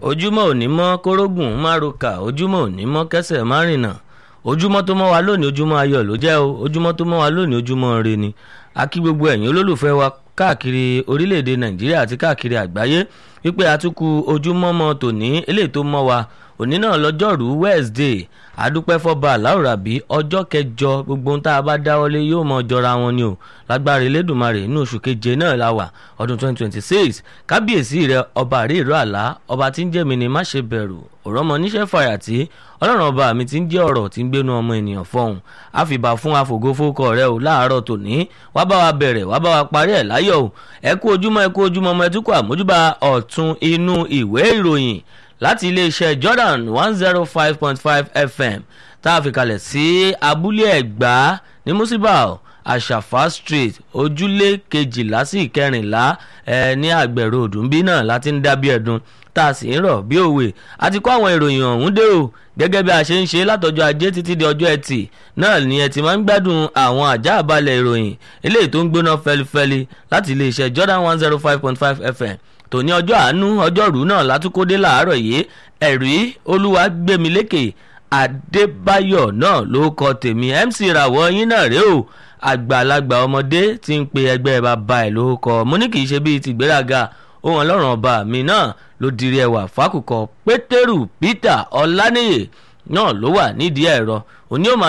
ojúmọ́ òní mọ́ kórógùn márùkà ojúmọ́ òní mọ́ kẹsẹ̀ márìnà ojúmọ́ tó mọ́ wa lónìí ojúmọ́ ayọ̀ ló jẹ́ o ojúmọ́ tó mọ́ wa lónìí ojúmọ́ ire ni a kí gbogbo ẹ̀yin olólùfẹ́ wa káàkiri orílẹ̀-èdè nàìjíríà àti káàkiri àgbáyé wípé àtúkù ojúmọ́ mọ́ tòní eléyìí tó mọ́ wa òní náà lọ́jọ́rú wednesday àdúpẹ́ fọ́ba aláwòrábí ọjọ́ kẹjọ gbogbo ohun tá a bá dáwọ́lé yóò mọ jọra wọn ni o lágbára elédùnmarè inú oṣù keje náà la wà ọdún 2026 kábíyèsí rẹ ọba àríìrọ àlá ọba tí ń jẹ́ mi ni má ṣe bẹ̀rù òrọ́mọ níṣẹ́ fàyàtì ọlọ́run ọba mi ti ń jẹ́ ọ̀rọ̀ tí ń gbénu ọmọ ènìyàn fọ́hùn àfìbà fún àfògófókọ rẹ o láàárọ̀ tòní wá bá wa bẹ̀rẹ̀ wá bá wa parí ẹ̀ láyọ̀ o ẹ kú ojúmọ́ ẹ kú ojúmọ́ ọmọ ẹtúkọ̀ àmójúbà ọ̀tún inú ìwé ìròyìn láti iléeṣẹ́ Jordan one zero five point five FM tá a fi kalẹ̀ sí abúlé ẹ̀gbá ní musibau àṣàfà street ojúlé kejìlá sí ìkẹrìnlá ẹ ní àgbẹ̀rò òdùnbí náà láti ń dábí ẹ̀dùn tá a sì ń rọ̀ bí òwe àti kó àwọn ìròyìn ọ̀hún dé o gẹ́gẹ́ bí a ṣe ń ṣe látọjọ́ ajé títí di ọjọ́ ẹtì náà ni ẹ ti máa ń gbádùn àwọn àjá àbálẹ̀ ìròyìn eléyìí tó ń gbóná fẹlifẹli láti iléeṣẹ́ Jordan one zero five point five FM tòní ọjọ́ àánú ọjọ́rú náà látúkódé làárọ̀ yìí ẹ̀rí olúwa gbẹ̀mílékè adébáyọ̀ náà ló kọ tèmi mc ràwọ̀ yín náà rèé o àgbàlagbà ọmọdé tí ń pe ẹgbẹ́ bàbá ẹ̀ ló kọ mo ní kì í ṣe bíi tìgbéraga ohun ọlọ́run ọba mi náà ló dirí ẹwà fákùkọ pétérù peter ọláníyè náà ló wà nídìí ẹ̀rọ òní ò máa